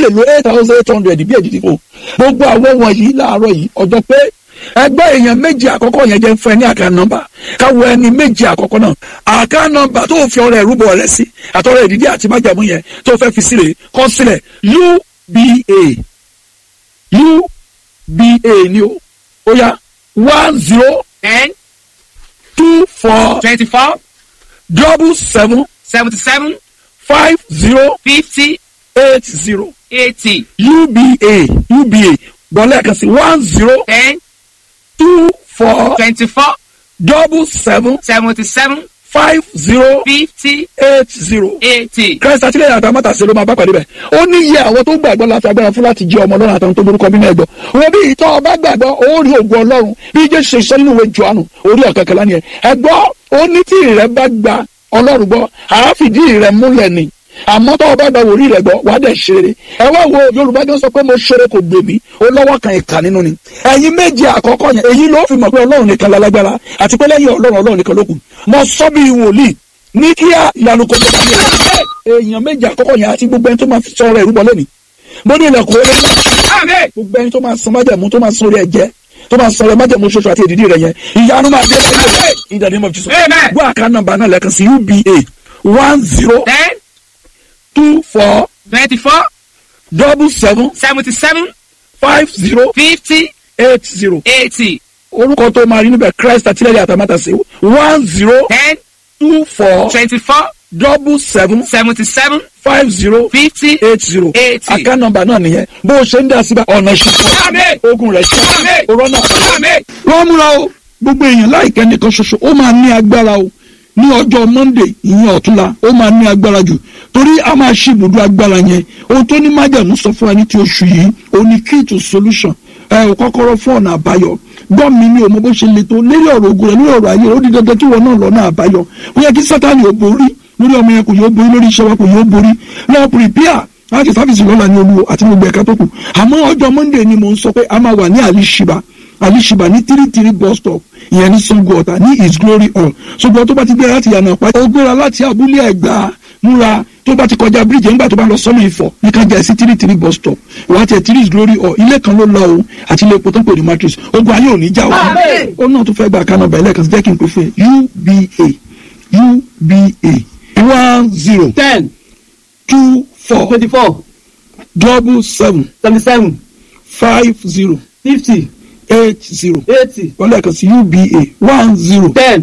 lo eight thousand eight hundred bí èdìdì fò gbogbo àwọn wọ̀nyí láàárọ̀ yìí ọjọ́ pé ẹgbẹ́ èèyàn méjì àkọ́kọ́ yẹn jẹ́ fún ẹ ní àká nọ́mbà káwọ ẹni méjì àkọ́kọ́ náà àká nọ́mbà tó fi ọrẹ ìrúbọ rẹ sí àtọrẹ ìdídí àti májàmú yẹn tó fẹ́ fi sílẹ̀ kọ sílẹ̀ uba uba ni o ó yá one zero ten two four twenty-four double seven seventy-seven five zero fifty eight zero eighty uba uba bọ́lá ẹ̀kan sí one zero ten two four twenty-four double seven seventy-seven five zero fifty eight zero. eighty. christ àtìlẹyìn àtàmátà sí ló máa bá pàdé bẹ ó ní iye àwọn tó gbàgbọ́ láti agbára fún láti jẹ́ ọmọ ọlọ́run àtàwọn tó borúkọ bínú ẹ̀gbọ́ wọn bí ìtọ́ ọba gbàgbọ́ ó rí ògùn ọlọ́run bí jésù ṣe sọ nínú ìwé johannu orí ọ̀kẹ́kẹ́lá ni ẹ̀ ẹ̀gbọ́ ó ní tí ìrẹ́ bá gba ọlọ́run gbọ́ àáfìdí ìrẹ́ múlẹ̀ ni àmọ́ tọ́wọ́ bá gba wòlíì rẹ̀ gbọ́ wàá dẹ̀ ṣeré ẹ wá wo yorùbá gan sọ pé mo ṣeré kò gbè mí ó lọ́wọ́ kan ìkà nínú ni ẹ̀yin méje àkọ́kọ́ yẹn èyí ló fi mọ̀ pé ọlọ́run nìkan lálágbára àti pé lẹ́yìn ọlọ́run ọlọ́run nìkan ló kù mo sọ bí wòlíì ní kíá ìyanu kò tó bá mi rẹ̀ èèyàn méje àkọ́kọ́ yẹn àti gbogbo ẹni tó máa fi sọ ọ̀rọ̀ ìrúbọ lónìí mo ní ilẹ̀kùn orí ńlá gbogbo ẹni tó máa san májẹ̀mú tó máa san orí ẹ̀jẹ̀ tó máa san orí májẹ̀mú ṣoṣo àti èdìdí rẹ̀ yẹn ìyanu máa dé lẹ́yìn in the name of Jesus Amen. gbọ́ àká nọ́mbà náà lẹ́ẹ̀kan sí uba one zero ten two four twenty-four double seven seventy-seven five zero fifty eight zero eighty orúkọ tó máa rí níbẹ̀ christ àtìlẹ́yìn àtàmátàsí one zero ten two four twenty-four double seven seventy-seven five zero fifty eight zero eighty. àká nọ́mbà náà nìyẹn bó o ṣe ń dá síbẹ̀ ọ̀nà ìṣẹ̀kọ́ Àmín. ogun rẹ̀ ṣe Àmín. òrọ́nà Àmín. wọ́n múra o gbogbo èèyàn láìpẹ́ nìkan ṣoṣo ó máa ní agbára o ní ọjọ́ monday ìyẹn ọ̀túnla ó máa ní agbára jù torí a máa ṣe ibùdó agbára yẹn ohun tó ní májàmú sọ fún wa ní ti oṣù yìí ó ní key to solution ẹ ò kọ́kọ́rọ́ fún ọ̀nà àbáyọ gbọ́ mi ní òmò bó ṣe le tó lérí ọ̀rọ̀ ogun rẹ̀ lórí ọ̀rọ̀ ayé rẹ̀ ó di dandan kí wọn náà lọ́nà àbáyọ ó yẹ kí sátani ò borí lórí ọmọ yẹn kò yóò borí lórí iṣẹ́ wa kò yóò borí lọ́ọ́ prepare láti sáfìsì lọ́la ní olúwo àti gbogbo ẹ̀ka tó kù àmọ́ ọjọ́ monday ni mò ń sọ pé a máa wà ní alishiba alishiba ní tírítírí bus stop ìyẹn ní sango ọ̀tà ní his glory hall ṣùgbọ́n tó bá ti gbéra láti yànnà pa ó gbéra láti abúlé ẹ̀gbá múra tó bá ti kọjá bíríjì nígbà tó bá lọ sọ́nà ìfọ̀ ní ká jẹ́ sí tírítírí bus stop ìwà tiẹ̀ tírí his glory hall ilé kan ló lọ o àti ilé epo tó ń pè ní matrix ogun ayé ò ní já o Àmín. ó náà tó fẹ́ gba kaná bẹ̀rẹ̀ lẹ́ẹ̀kan sí jẹ́ kí n pè fún ẹ uba uba one zero ten two four twenty-four double seven seventy-seven five zero fifty eight zero eighty wọ́n lẹ́ẹ̀kan sí uba one zero ten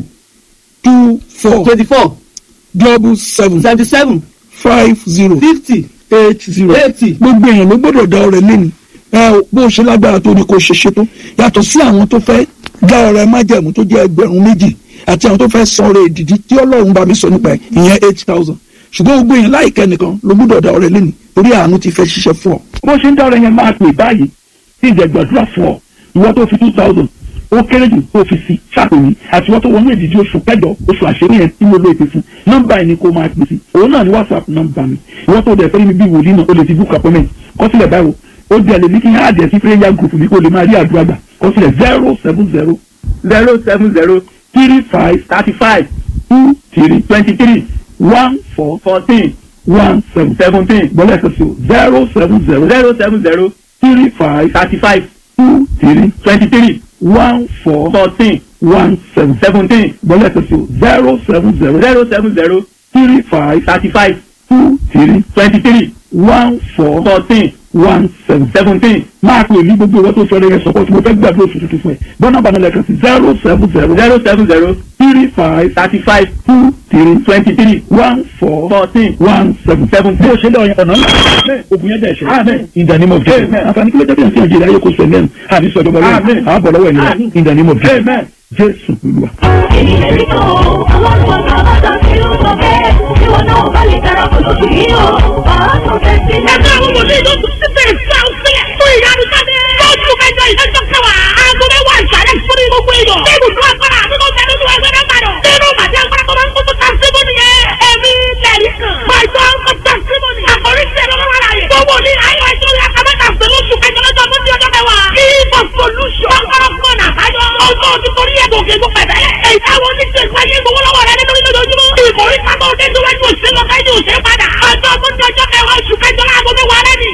two four twenty-four double seven seventy-seven five zero fifty eight zero eighty. gbogbo èèyàn ló gbọ́dọ̀ dá ọrẹ lẹ́nu ẹ bó o ṣe lágbára tó ní kó o ṣe ṣe tó yàtọ̀ sí àwọn tó fẹ́ dá ọrẹ májẹ̀mú tó jẹ́ ẹgbẹ̀rún méjì àti àwọn tó fẹ́ san ọrẹ ìdìdí tí ọlọ́run bá mi sọ nípa ẹ̀ ìyẹn eight thousand ṣùgbọ́n gbogbo èèyàn láìkẹ́ nìkan ló gbọ́dọ̀ dá ọrẹ lẹ́nu torí àánú ti fẹ́ ṣiṣẹ́ fún ọ. bó ṣe ń dá ọrẹ yẹn máa pè báyìí tí ìjẹ gbàdúrà fún ọ ìwọ tó fi two thousand ó kéré jù tó fi sí ṣàpèyí àti ìwọ tó wọnú ìdíjí oṣù kẹjọ oṣù àṣírí yẹn tí mo lo èpè fún nọ́mbà yìí ni kó máa pè sí òun náà ni whatsapp nọ́mbà mi ìwọ tó dẹ̀ fẹ́ mi bí wòlíì náà o lè ti book appointment kọsílẹ̀ báwo ó di àlè ní kí n á dẹ̀ sí prayer group mi kó lè máa rí àdúrà gbà kọsílẹ̀ zero seven zero zero seven zero three five thirty-five two three twenty-three one four fourteen one seven seventeen bọ́lá ẹ̀sọ́ sí o zero seven zero zero seven zero three five thirty-five two three twenty-three one four fourteen one seven seventeen bọ́lá ẹ̀sọ́ sí o zero seven zero zero seven zero three five thirty-five two three twenty-three one four fourteen one seven seventeen máa pè ní gbogbo ìwé tó sọ ọ́ yẹn sọ́kọ́ tí mo fẹ́ gbàgbé oṣù tuntun fún ẹ bọ́nà bàánà lẹ́ẹ̀kan sí zero seven zero zero seven zero three five thirty-five two three twenty-three one four fourteen one seven seventeen. bó ṣe lọ yẹn ọ̀nà ńlá ogun yẹn dẹ̀ ṣe Amen. in the name of Jesus Amen. àǹfààní kí ló jẹ́ bí ẹ̀sìn àjẹrẹ ayé kò sọ ẹ̀mẹ́rin àbí sọ ìjọba lọ́wọ́ Amen. àbọ̀ lọ́wọ́ ẹ̀yìn Amen. in the name of Jesus Amen. Jésù Olúwa. ènìyàn ní tó ọlọ́run ọ̀nà ọ̀dọ́ tí ó sọ bẹ́ẹ̀ tí wọn náà bá lè darapọ̀ lóṣù yìí o wàá tó fẹ́ sí. ẹgbẹ́ àwọn wòlíì ló tún sí bẹ́ẹ̀ sí àwọn sílẹ̀ fún ìyanu sáde. lóṣù kẹjọ ìdájọ́ kẹwàá aago mẹ́wàá ìsàlẹ̀ fún gbogbo èèyàn. ní ibùdó agbára àbí kò tẹ̀lé olúwa ẹgbẹ́ náà bàdàn. nínú màdí agbára tó máa ń kótó ta síbò nìyẹn. ẹ̀mí lẹ́rìí kan. pàjọ́ kó ta síbò nìyẹn. àkórí sí ẹ̀rọ wọn láàyè. gbogbo ní ayọ̀ ẹjọ́ rẹ̀ akábẹ́ta sí lóṣù kẹjọ lọ́jọ́ tó di ọjọ́ kẹwàá. kí for solution. ọkọ̀ fún ọ̀nà àbáyọ. ọjọ́ ti torí ẹ̀ gòkè gò pẹ̀lẹ́. èyí táwọn oníṣẹ́ ìpàdé gbowó lọ́wọ́ rẹ̀ nínú lójoojúmọ́. ìkórè sábà òde tó wájú òṣèlú ọ̀gá ìdí òṣèlú padà. ọjọ́ tó di ọjọ́ kẹwàá oṣù kẹjọ láago mẹ́wàá rẹ̀ ni